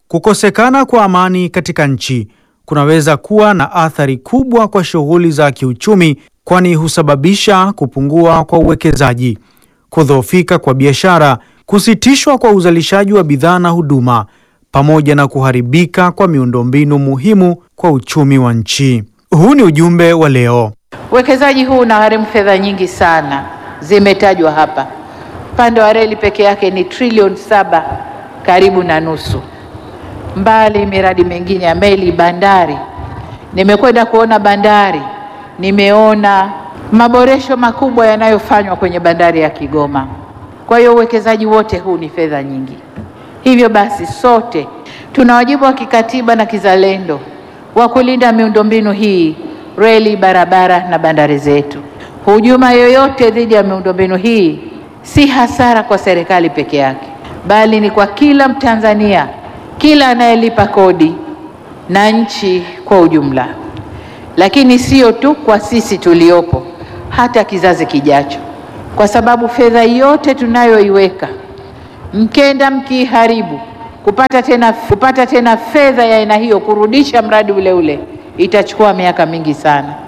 Kukosekana kwa amani katika nchi kunaweza kuwa na athari kubwa kwa shughuli za kiuchumi, kwani husababisha kupungua kwa uwekezaji, kudhoofika kwa biashara, kusitishwa kwa uzalishaji wa bidhaa na huduma, pamoja na kuharibika kwa miundombinu muhimu kwa uchumi wa nchi. Huu ni ujumbe wa leo. Uwekezaji huu unagharimu fedha nyingi sana, zimetajwa hapa. Upande wa reli peke yake ni trilioni saba, karibu na nusu, mbali miradi mingine ya meli, bandari. Nimekwenda kuona bandari, nimeona maboresho makubwa yanayofanywa kwenye bandari ya Kigoma. Kwa hiyo uwekezaji wote huu ni fedha nyingi. Hivyo basi, sote tuna wajibu wa kikatiba na kizalendo wa kulinda miundombinu hii, reli, barabara na bandari zetu. Hujuma yoyote dhidi ya miundombinu hii si hasara kwa serikali peke yake, bali ni kwa kila Mtanzania, kila anayelipa kodi na nchi kwa ujumla. Lakini sio tu kwa sisi tuliopo, hata kizazi kijacho, kwa sababu fedha yote tunayoiweka mkenda mkiiharibu, kupata tena, kupata tena fedha ya aina hiyo kurudisha mradi ule ule itachukua miaka mingi sana.